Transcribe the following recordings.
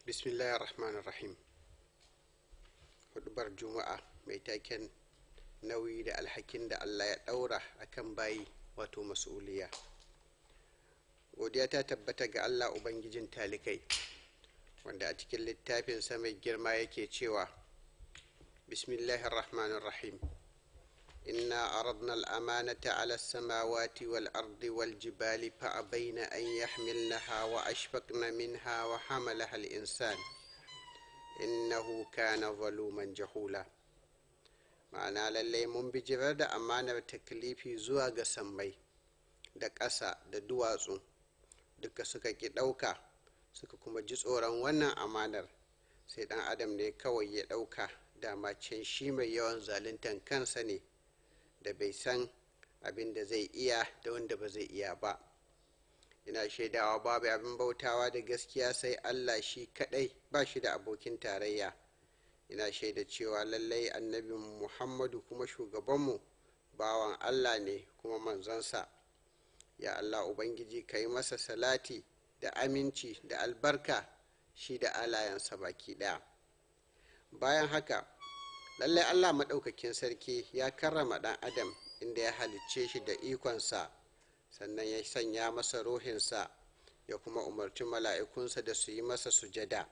bismillahir rahmanir rahim hudubar juma'a mai taken nauyi da alhakin da allah ya daura akan bayi wato mas'uliya godiya ta tabbata ga allah ubangijin talikai wanda a cikin littafinsa mai girma yake cewa bismillahir rahmanir rahim إنا أردنا الأمانة على السماوات والأرض والجبال فأبين أن يحملنها وأشفقن منها وحملها الإنسان إنه كان ظلوما جهولا ma'ana lallai mun bijirar da amanar taklifi zuwa ga sammai da ƙasa da duwatsu duka suka ƙi ɗauka suka kuma ji tsoron wannan amanar sai ɗan adam ne kawai ya ɗauka dama can shi mai yawan zaluntan kansa ne da bai san abin da zai iya da wanda ba zai iya ba ina shaidawa babu abin bautawa da gaskiya sai allah shi kadai ba shi da abokin tarayya ina shaida cewa lallai annabin muhammadu kuma shugabanmu bawan allah ne kuma manzonsa ya allah ubangiji ka yi masa salati da aminci da albarka shi da alayensa baki daya bayan haka lallai allah maɗaukakin sarki ya karrama ɗan adam inda ya halicce shi da ikonsa sannan ya sanya masa ruhinsa ya kuma umarci mala'ikunsa da su yi masa sujada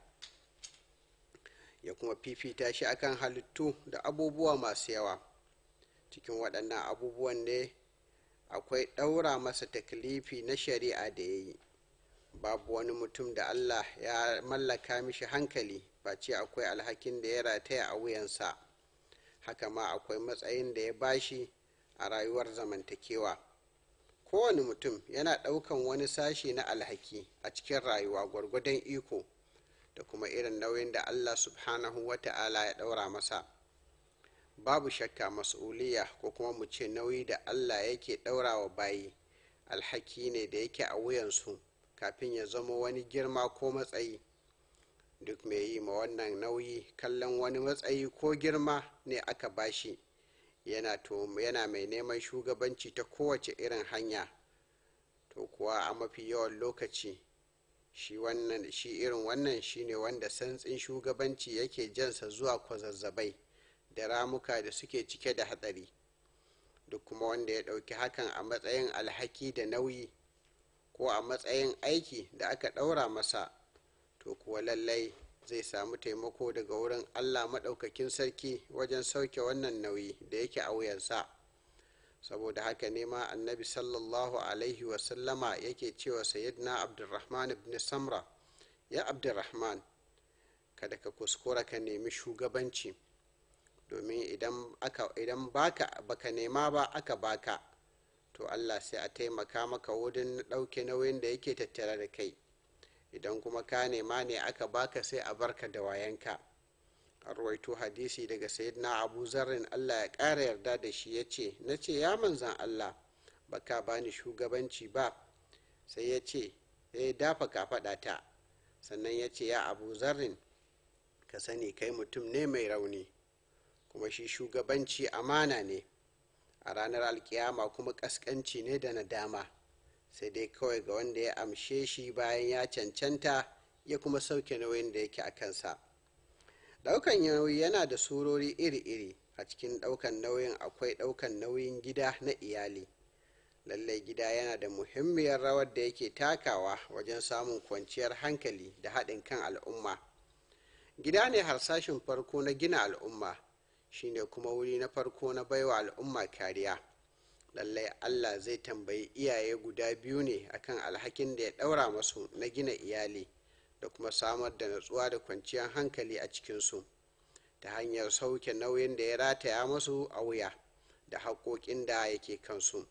ya kuma fifita shi akan halittu da abubuwa masu yawa cikin waɗannan abubuwan ne akwai ɗaura masa taklifi na shari'a da ya yi babu wani mutum da allah ya mallaka mishi hankali face akwai alhakin da ya rataya a wuyansa haka ma akwai matsayin da ya bashi a rayuwar zamantakewa kowane mutum yana ɗaukan wani sashi na alhaki a cikin rayuwa gwargwadon iko da kuma irin nauyin da allah subhanahu wa ta'ala ya ɗaura masa babu shakka mas'uliya ko kuma mu ce nauyi da allah yake ɗaura wa bayi alhaki ne da yake a wuyansu kafin ya zama wani girma ko matsayi duk mai yi ma wannan nauyi kallon wani matsayi ko girma ne aka bashi yana to yana mai neman shugabanci ta kowace irin hanya to kuwa a mafi yawan lokaci shi wannan shi irin wannan shine wanda santsin shugabanci yake jansa zuwa kwazazzabai da ramuka da suke cike da hatsari duk kuma wanda ya ɗauki hakan a matsayin alhaki da nauyi ko a matsayin aiki da aka ɗaura masa to kuwa lallai zai samu taimako daga wurin allah maɗaukakin sarki wajen sauke wannan nauyi da yake a wuyansa saboda haka ne ma annabi sallallahu alaihi wasallama yake cewa sayyidina abdulrahman ibn samra ya abdulrahman kada ka kuskura ka nemi shugabanci domin idan aka idan baka baka nema ba aka baka to allah sai a taimaka maka wurin ɗauke nauyin da yake tattare da kai idan kuma ka nema ne aka baka sai a barka da wayanka a ruwaito hadisi daga sayyidina abu zarrin allah ya ƙara yarda da shi ya ce na ce ya manzan allah baka bani shugabanci ba sai ya ce ya dafa kafaɗa ta sannan ya ce ya abu zarrin ka sani kai mutum ne mai rauni kuma shi shugabanci amana ne a ranar alkiyama kuma ƙasƙanci ne da nadama sai dai kawai ga wanda ya amshe shi bayan ya cancanta ya kuma sauke nauyin da yake a kansa ɗaukan nauyi yana da surori iri-iri a cikin ɗaukan nauyin akwai ɗaukan nauyin gida na iyali lallai gida yana da muhimmiyar rawar da yake takawa wajen samun kwanciyar hankali da haɗin kan al'umma gida ne harsashin farko na gina al'umma shine kuma wuri na farko na baiwa al'umma kariya lallai allah zai tambayi iyaye guda biyu ne akan alhakin da ya ɗaura masu na gina iyali da kuma samar da natsuwa da kwanciyar hankali a cikinsu ta hanyar sauke nauyin da ya rataya masu a wuya da haƙoƙin da yake kansu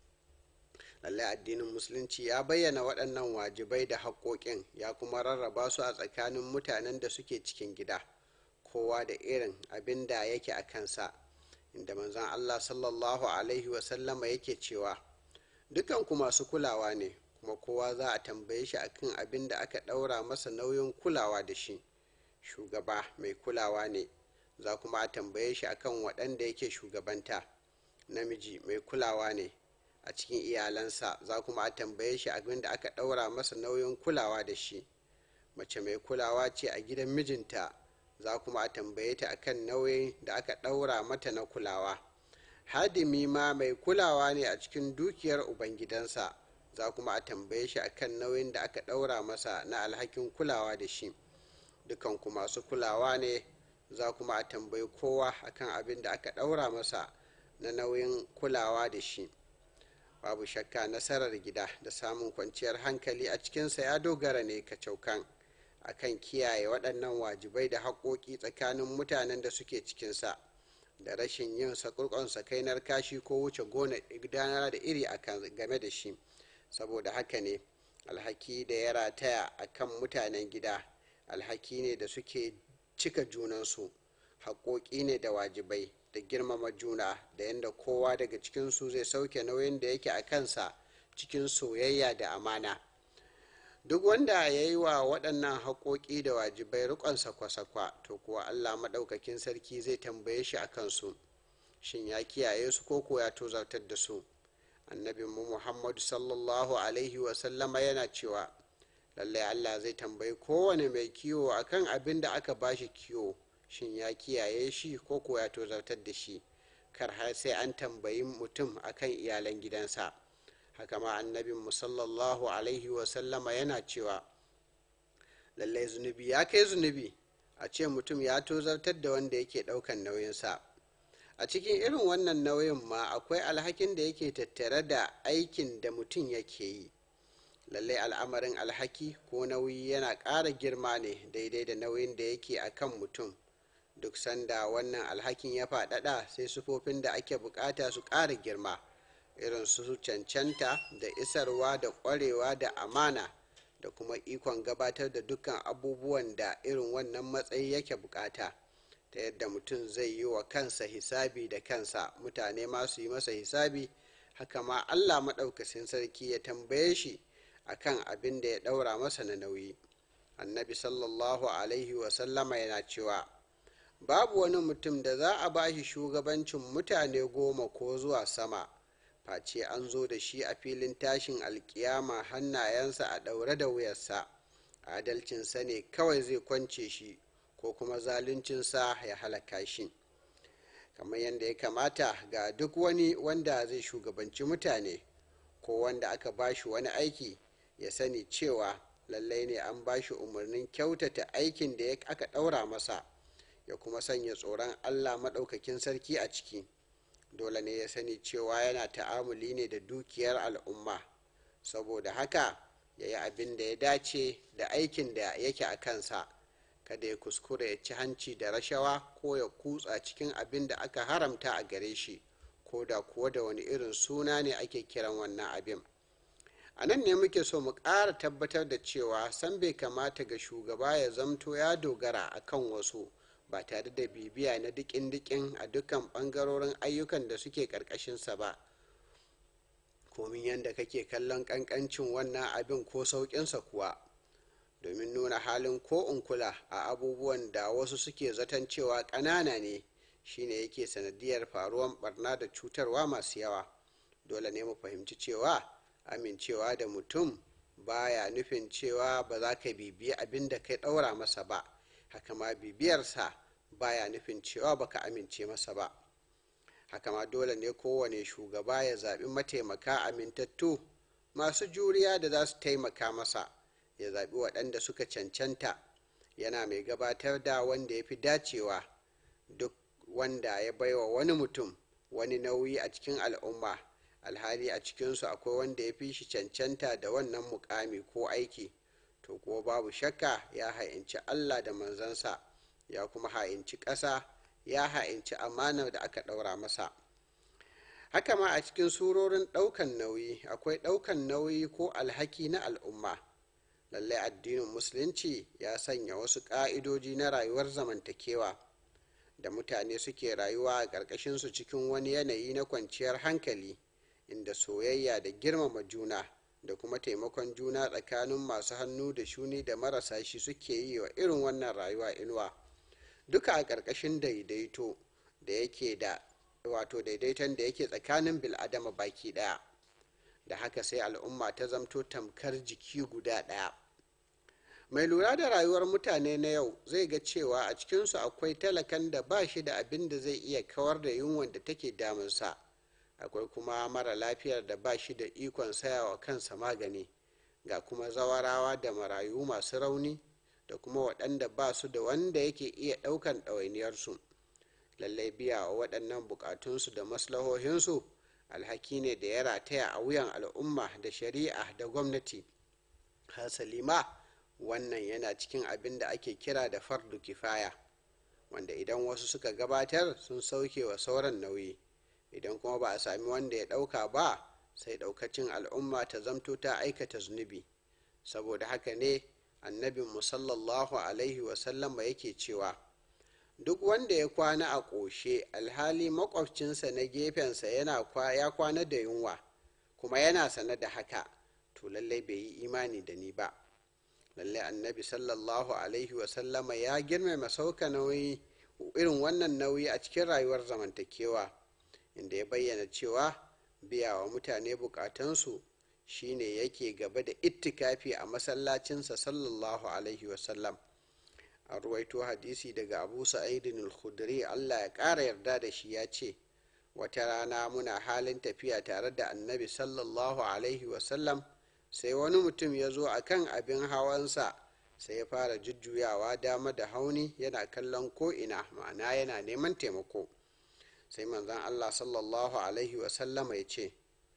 lallai addinin musulunci ya bayyana waɗannan wajibai da haƙoƙin ya kuma rarraba su a tsakanin mutanen da suke cikin gida kowa da irin abin da yake a kansa inda manzon Allah sallallahu Alaihi wasallama yake cewa dukanku masu kulawa ne kuma kowa za a tambaye shi akan abin da aka ɗaura masa nauyin kulawa da shi shugaba mai kulawa ne za kuma a tambaye shi akan waɗanda yake shugabanta namiji mai kulawa ne a cikin iyalansa za kuma a tambaye shi abin da aka ɗaura masa nauyin kulawa da shi mace mai kulawa ce a gidan mijinta za kuma a tambaye ta akan nauyin da aka ɗaura mata na kulawa hadimi ma mai kulawa ne a cikin dukiyar ubangidansa za kuma a tambaye shi akan nauyin da aka ɗaura masa na alhakin kulawa da shi dukanku masu kulawa ne za kuma a tambayi kowa akan abin da aka ɗaura masa na nauyin kulawa da shi babu shakka nasarar gida da samun kwanciyar hankali a cikinsa ya dogara ne kacaukan akan kiyaye waɗannan wajibai da haƙoƙi tsakanin mutanen da suke cikinsa da rashin yin sakurkon sakainar kashi ko wuce gona gudanar da iri game da shi saboda haka ne alhaki da ya rataya a kan mutanen gida alhaki ne da suke cika junansu haƙoƙi ne da wajibai da girmama juna da yadda kowa daga cikinsu zai sauke nauyin da yake a kansa cikin soyayya da amana duk wanda ya yi wa waɗannan haƙoƙi da wajibai riƙon sakwa-sakwa to kuwa allah maɗaukakin sarki zai tambaye shi a kansu shin ya kiyaye su ko ko ya tozartar da su annabinmu muhammadu sallallahu alaihi wasallama yana cewa lallai allah zai tambayi kowane mai kiwo akan abin da aka bashi kiwo shin ya kiyaye shi ko ko ya tozartar da shi kar har sai an tambayi mutum akan iyalan gidansa haka ma annabin sallallahu alaihi wasallama yana cewa lallai zunubi ya kai zunubi a ce mutum ya tozartar da wanda yake daukan nauyinsa a cikin irin wannan nauyin ma akwai alhakin da yake tattare da aikin da mutum yake yi lallai al'amarin alhaki ko nauyi yana ƙara girma ne daidai da nauyin da yake a kan mutum duk sanda wannan alhakin ya faɗaɗa sai sufofin da ake bukata su ƙara girma irin su cancanta da isarwa da ƙwarewa da amana da kuma ikon gabatar da dukkan abubuwan da irin wannan matsayi yake bukata ta yadda mutum zai yi wa kansa hisabi da kansa mutane ma su yi masa hisabi haka ma allah maɗaukakin sarki ya tambaye shi akan abin da ya ɗaura masa na nauyi annabi sallallahu alaihi wasallama yana cewa babu wani mutum da za a ba shi shugabancin mutane goma ko zuwa sama face an zo da shi a filin tashin alkiyama hannayensa a ɗaure da wuyarsa adalcinsa ne kawai zai kwance shi ko kuma zaluncinsa ya halaka shi kamar yadda ya kamata ga duk wani wanda zai shugabanci mutane ko wanda aka ba shi wani aiki ya sani cewa lallai ne an ba shi umarnin kyautata aikin da aka ɗaura masa ya kuma sanya tsoron allah maɗaukakin sarki a ciki dole ne ya sani cewa yana ta'amuli ne da dukiyar al'umma saboda haka ya yi abin da ya dace da aikin da yake a kansa kada ya kuskure ya ci hanci da rashawa ko ya kutsa cikin abin da aka haramta a gare shi ko da kuwa da wani irin suna ne ake kiran wannan abin a nan ne muke so mu ƙara tabbatar da cewa san bai kamata ga shugaba ya zamto ya dogara akan wasu ba tare da bibiya na dikin-dikin a dukkan ɓangarorin ayyukan da suke ƙarƙashinsa ba komin yadda kake kallon ƙanƙancin wannan abin ko sauƙinsa kuwa domin nuna halin ko in kula a abubuwan da wasu suke zaton cewa ƙanana ne shine yake sanadiyar faruwan barna da cutarwa masu yawa dole ne mu fahimci cewa amincewa da mutum baya nufin cewa ba za ka bibiyi abin da kai ɗaura masa ba haka ma bibiyarsa baya nufin cewa baka amince masa ba haka ma dole ne kowane shugaba ya zaɓi mataimaka amintattu masu juriya da za su taimaka masa ya zaɓi waɗanda suka cancanta yana mai gabatar da wanda ya fi dacewa duk wanda ya baiwa wani mutum wani nauyi a cikin al'umma alhali a cikinsu akwai wanda ya fi shi cancanta da wannan mukami ko aiki to kuwa babu shakka ya ha'inci allah da manzansa ya kuma ha'inci ƙasa ya ha'inci amanar da aka ɗaura masa haka ma a cikin surorin ɗaukan nauyi akwai ɗaukan nauyi ko alhaki na al'umma lallai addinin musulunci ya sanya wasu ƙa'idoji na rayuwar zamantakewa da mutane suke rayuwa a ƙarƙashinsu cikin wani yanayi na kwanciyar hankali inda soyayya da girmama juna da kuma taimakon juna tsakanin masu hannu da shuni da marasa shi suke yi wa irin wannan rayuwa inuwa duka a ƙarƙashin daidaito da yake da wato daidaiton da yake tsakanin bil'adama baki ɗaya da haka sai al'umma ta zamto tamkar jiki guda ɗaya mai lura da rayuwar mutane na yau zai ga cewa a cikinsu akwai talakan da ba shi da abin da zai iya kawar da yunwan da take damunsa akwai kuma mara lafiyar da ba shi da ikon sayawa kansa magani ga kuma zawarawa da marayu masu rauni da kuma waɗanda ba su da wanda yake iya ɗaukan ɗawainiyarsu lallai biya wa waɗannan buƙatunsu da maslahohinsu alhaki ne da ya rataya a wuyan al'umma da shari'a da gwamnati hasali ma wannan yana cikin abin da ake kira da fardu kifaya wanda idan wasu suka gabatar sun sauke wa sauran nauyi idan kuma ba a sami wanda ya ɗauka ba sai ɗaukacin al'umma ta zamto ta aikata zunubi saboda haka ne annabin musallallahu alaihi wasallama yake cewa duk wanda ya kwana a ƙoshe alhali makwabcinsa na gefensa yana ya kwana da yunwa kuma yana sane da haka to lallai bai yi imani da ni ba lallai annabi sallallahu alaihi wasallama ya girmama sauka nauyi irin wannan nauyi a cikin rayuwar zamantakewa inda ya bayyana cewa biya wa mutane bukatansu shine yake gaba da ittikafi a masallacinsa sallallahu alaihi wasallam a ruwaito hadisi daga abu sa'idin al-khudri allah ya ƙara yarda da shi ya ce wata rana muna halin tafiya tare da annabi sallallahu alaihi wasallam sai wani mutum ya zo a kan abin hawansa sai ya fara jujjuyawa dama da hauni yana kallon ko'ina ma'ana yana neman taimako sai manzon allah sallallahu alaihi wasallama ya ce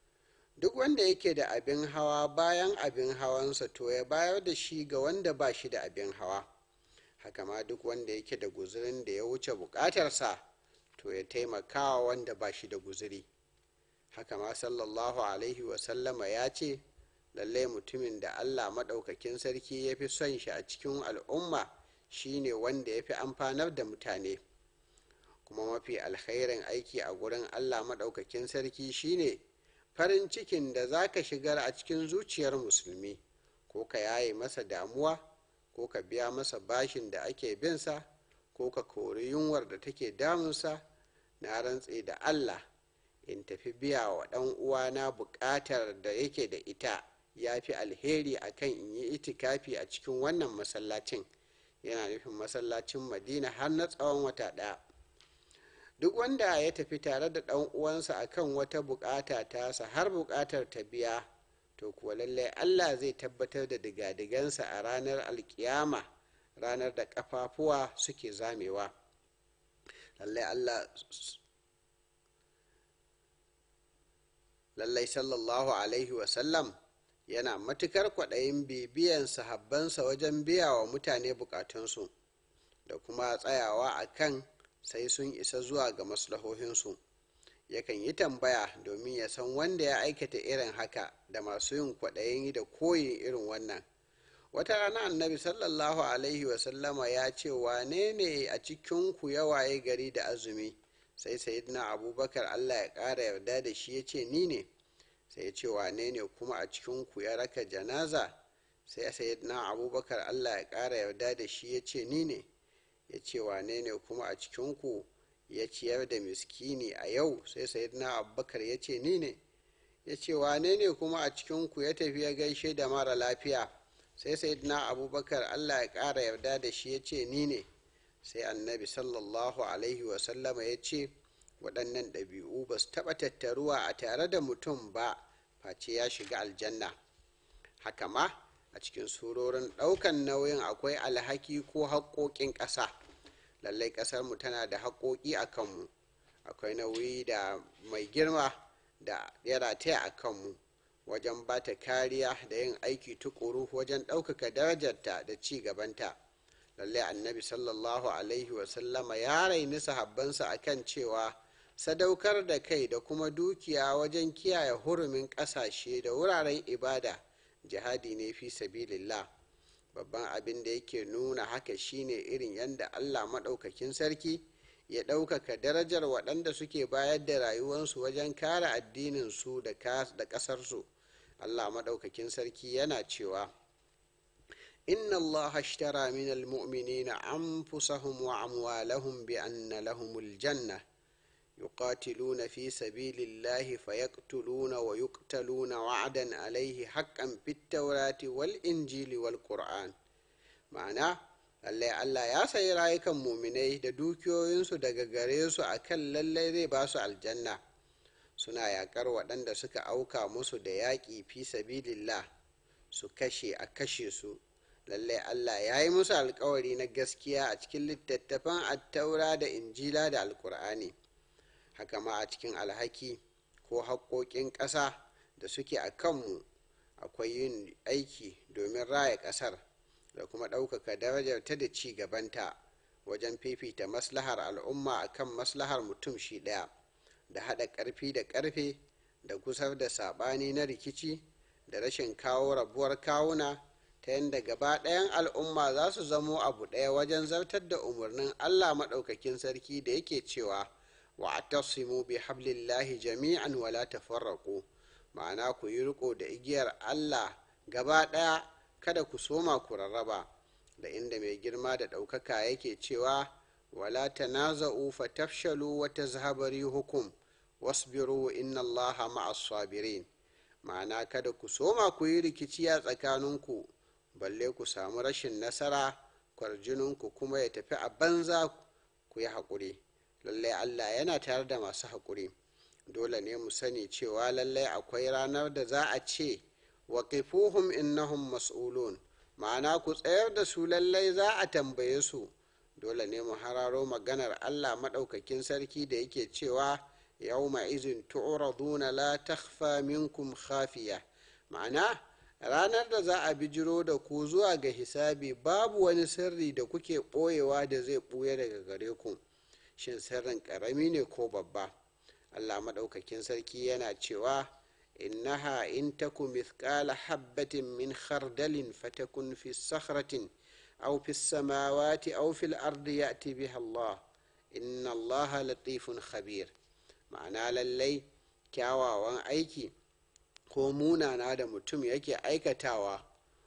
duk wanda yake da abin hawa bayan abin hawansa to ya bayar da shi ga wanda ba shi da abin hawa haka ma duk wanda yake da guzurin da ya wuce bukatarsa to ya taimakawa wanda ba shi da guzuri haka ma sallallahu alaihi wasallama ya ce lallai mutumin da allah maɗaukakin sarki ya fi son shi a cikin al'umma shine wanda ya fi amfanar da mutane kuma mafi alkhairin aiki a gurin allah maɗaukakin sarki shine farin cikin da za ka shigar a cikin zuciyar musulmi ko ka yaye masa damuwa ko ka biya masa bashin da ake binsa ko ka kori yunwar da take damunsa na rantse da allah in tafi biya wa ɗan uwana buƙatar da yake da ita ya fi alheri akan in yi itikafi a cikin wannan masallacin yana nufin masallacin madina har na tsawon wata ɗaya duk wanda ya tafi tare da ɗan uwansa akan wata bukata tasa har bukatar ta biya to kuwa lallai allah zai tabbatar da digadigansa a ranar alkiyama ranar da ƙafafuwa suke zamewa lallai allah lallai sallallahu alaihi wasallam yana matukar kwaɗayin bibiyan sahabbansa wajen biya wa mutane bukatunsu da kuma tsayawa a kan sai sun isa zuwa ga maslahohinsu yakan yi tambaya domin ya san wanda ya aikata irin haka da masu yin kwaɗayin da koyin irin wannan wata rana annabi sallallahu alaihi wasallama ya ce wane ne a cikinku ya waye gari da azumi sai sayidina abubakar allah ya ƙara yarda da shi ya ce ni ne sai ya ce wane ne kuma a cikinku ya raka janaza sai sayidina abubakar allah ya ƙara yarda da shi ya ce ni ne ya ce wane ne kuma a cikinku ya ciyar da miskini a yau sai sayidina abubakar ya ce ni ne ya ce wane ne kuma a cikinku ya tafi ya gaishe da mara lafiya sai sayidina abubakar allah ya ƙara yarda da shi ya ce ni ne sai annabi sallallahu alaihi wasallama ya ce waɗannan ɗabi'u ba su taɓa tattaruwa a tare da mutum ba face ya shiga aljanna haka ma a cikin surorin ɗaukan nauyin akwai alhaki ko haƙoƙin ƙasa lallai ƙasarmu tana da haƙoƙi a kanmu akwai nauyi da mai girma da ya rataya a kanmu wajen ba ta kariya da yin aiki tukuru wajen ɗaukaka darajarta da ci gabanta lallai annabi sallallahu alaihi wasallama ya raini sahabbansa akan cewa sadaukar da kai da kuma dukiya wajen kiyaye hurumin ƙasashe da wuraren ibada jihadi ne fi sabilillah babban abin da yake nuna haka shine irin yadda allah maɗaukakin sarki ya ɗaukaka darajar waɗanda suke bayar da rayuwarsu wajen kare addinin su da ƙasarsu allah maɗaukakin sarki yana cewa inna allah ashtara min almu'minina anfusahum wa amwalahum bi anna lahumul janna يقاتلون في سبيل الله فيقتلون ويقتلون وعدا عليه حقا في التوراة والإنجيل والقرآن ma'ana lallai allah ya sayi rayukan muminai da dukiyoyinsu daga gare su a kan lallai zai ba su aljanna suna yaƙar waɗanda suka auka musu da yaƙi fi sabilillah su kashe a kashe su lallai allah ya yi musu alkawari na gaskiya a cikin littattafan attaura da injila da alkur'ani haka ma a cikin alhaki ko haƙoƙin ƙasa da suke a kanmu akwai yin aiki domin raya ƙasar da kuma ɗaukaka darajar ta da ci gabanta wajen fifita maslahar al'umma akan maslahar mutum shi ɗaya da haɗa ƙarfi da ƙarfe da kusar da saɓani na rikici da rashin kawo rabuwar kawuna ta yadda gaba ɗayan al'umma za su zamo abu ɗaya wajen zartar da umarnin allah maɗaukakin sarki da yake cewa wa atasimu bi hablillahi jami'an wala tafarraqu ma'ana ku yi riko da igiyar allah gaba ɗaya kada ku soma ku rarraba da inda mai girma da ɗaukaka yake cewa wala tanaza'u fatafshalu wa tazhaba hukum wasbiru inna allaha ma'as sabirin ma'ana kada ku soma ku yi rikici a tsakaninku balle ku samu rashin nasara kwarjininku kuma ya tafi a banza ku yi haƙuri lallai allah yana tare da masu haƙuri dole ne mu sani cewa lallai akwai ranar da za a ce waqifuhum innahum mas'ulun ma'ana ku tsayar da su lallai za a tambaye su dole ne mu hararo maganar allah maɗaukakin sarki da yake cewa yawma izin tu'raduna la takhfa minkum khafiya ma'ana ranar da za a bijiro da ku zuwa ga hisabi babu wani sirri da kuke ɓoyewa da zai ɓuya daga gare ku shin sirrin ƙarami ne ko babba allah maɗaukakin sarki yana cewa innaha in taku mithqala habbatin min khardalin fatakun fi sakhratin aw fi samawati aw fil ardi ya'ti biha allah inna allaha latifun khabir ma'ana lallai kyawawan aiki ko munana da mutum yake aikatawa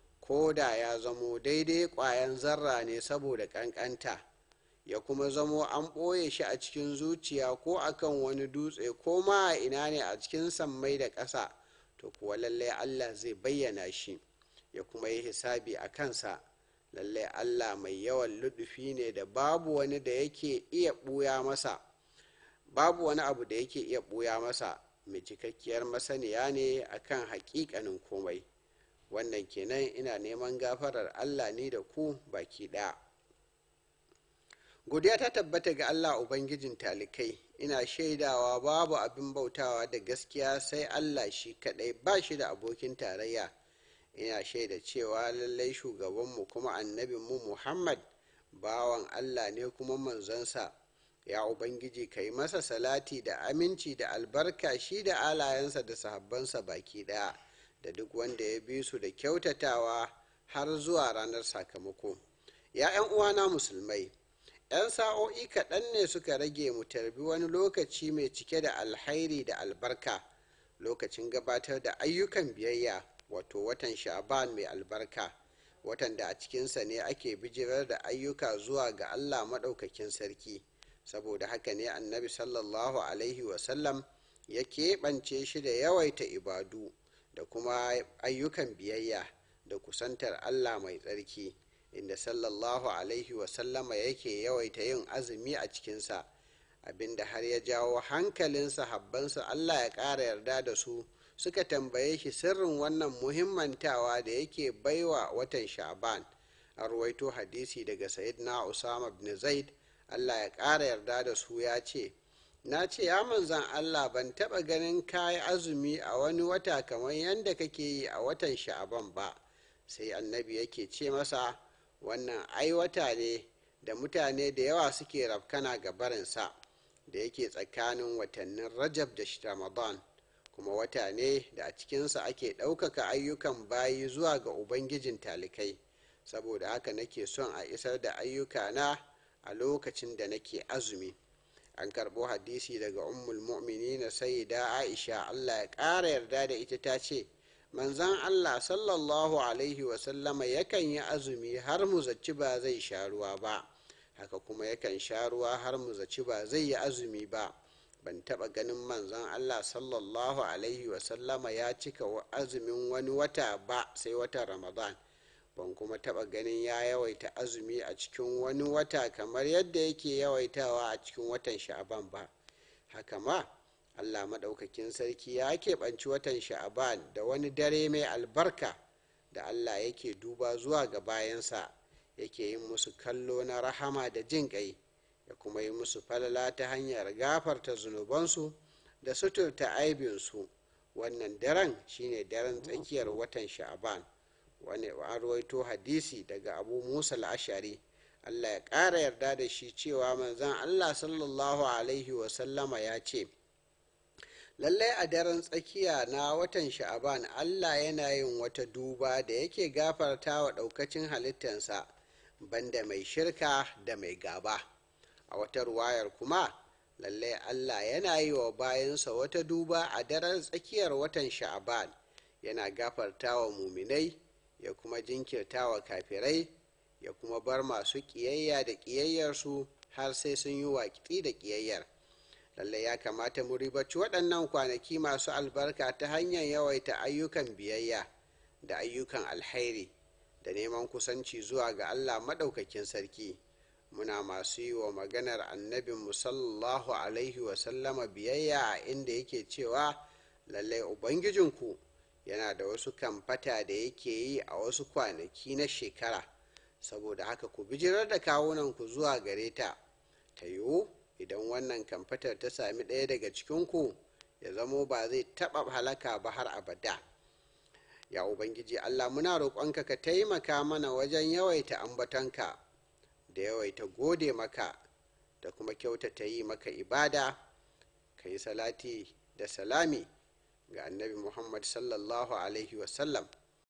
ko da ya zamo daidai ƙwayan zarra ne saboda ƙanƙanta ya kuma zamo an ɓoye shi a cikin zuciya ko akan wani dutse ko ma a ina ne a cikin sammai da ƙasa to kuwa lallai allah zai bayyana shi ya kuma yi hisabi a kansa lallai allah mai yawan luɗufi ne da babu wani da yake iya ɓuya masa babu wani abu da yake iya ɓuya masa mai cikakkiyar masaniya ne akan hakikanin komai wannan kenan ina neman gafarar allah ni da ku baki ɗaya godiya ta tabbata ga allah ubangijin talikai ina shaidawa babu abin bautawa da gaskiya sai allah shi kadai ba shi da abokin tarayya ina shaida cewa lallai shugabanmu kuma annabinmu muhammad bawan allah ne kuma manzansa ya ubangiji ka yi masa salati da aminci da albarka shi da alayensa da sahabbansa baki daya da duk wanda ya bi su da kyautatawa har zuwa ranar sakamako ya 'yan uwana musulmai 'yan sa'o'i kaɗan ne suka rage mu tarbi wani lokaci mai cike da alhairi da albarka lokacin gabatar da ayyukan biyayya wato watan sha'ban mai albarka watan da a cikinsa ne ake bijirar da ayyuka zuwa ga allah maɗaukakin sarki saboda haka ne annabi sallallahu alaihi wasallam ya keɓance shi da yawaita ibadu da kuma ayyukan biyayya da kusantar allah mai tsarki inda sallallahu alaihi wasallama yake yawaita yin azumi a cikinsa abinda har ya jawo hankalin sahabbansa allah ya ƙara yarda da su suka tambaye shi sirrin wannan muhimmantawa da yake baiwa watan sha'ban a ruwaito hadisi daga sayyidina usama bin zaid allah ya ƙara yarda da su ya ce na ce ya manzan allah ban taɓa ganin kayi azumi a wani wata kamar yadda kake yi a watan sha'aban ba sai annabi yake ce masa wannan ai wata ne da mutane da yawa suke rafkana ga barinsa da yake tsakanin watannin rajab da ramadan kuma wata ne da a cikinsa ake ɗaukaka ayyukan bayi zuwa ga ubangijin talikai saboda haka nake son a isar da ayyukana a lokacin da nake azumi an karɓo hadisi daga ummul mu'minin sayyida aisha allah ya ƙara yarda da ita ta ce manzan allah sallallahu alaihi wasallama yakan yi azumi har mu zaci ba zai sha ruwa ba haka kuma yakan sha ruwa har mu zaci ba zai yi azumi ba ban taɓa ganin manzan allah sallallahu alaihi wasallama ya cika azumin wani wata ba sai watan ramadan ban kuma taɓa ganin ya yawaita azumi a cikin wani wata kamar yadda yake yawaitawa a cikin watan sha'aban ba haka ma allah maɗaukakin sarki ya keɓanci watan sha'aban da wani dare mai albarka da allah yake duba zuwa ga bayansa yake yin musu kallo na rahama da jin ƙai ya kuma yi musu falala ta hanyar gafarta zunubansu da suturta aibinsu wannan daren shine daren tsakiyar watan sha'aban wani an rawaito hadisi daga abu musa al'ashari allah ya ƙara yarda da shi cewa manzan allah sallallahu alaihi wasallama ya ce lallai a daren tsakiya na watan sha'aban allah yana yin wata duba da yake gafarta wa ɗaukacin halittansa banda mai shirka da mai gaba a wata ruwayar kuma lallai allah yana yi wa bayansa wata duba a daren tsakiyar watan sha'aban yana gafarta wa muminai ya kuma jinkirta wa kafirai ya kuma bar masu ƙiyayya da ƙiyayyarsu har sai sun yi waƙi da ƙiyayyar lallai ya kamata mu ribaci waɗannan kwanaki masu albarka ta hanyar yawaita ayyukan biyayya da ayyukan alhairi da neman kusanci zuwa ga allah maɗaukakin sarki muna masu yi wa maganar annabin sallallahu alaihi wasallama biyayya a inda yake cewa lallai ubangijinku yana da wasu kamfata da yake yi a wasu kwanaki na shekara saboda haka ku bijirar da kawunanku zuwa gare ta ta yiwu idan wannan kamfatar ta sami ɗaya daga cikinku ya zamo ba zai taɓa halaka ba har abada ya ubangiji allah muna roƙonka ka taimaka mana wajen yawaita ambatonka da yawaita gode maka da kuma kyautata yi maka ibada ka yi salati da salami ga annabi muhammad sallallahu alaihi wasallam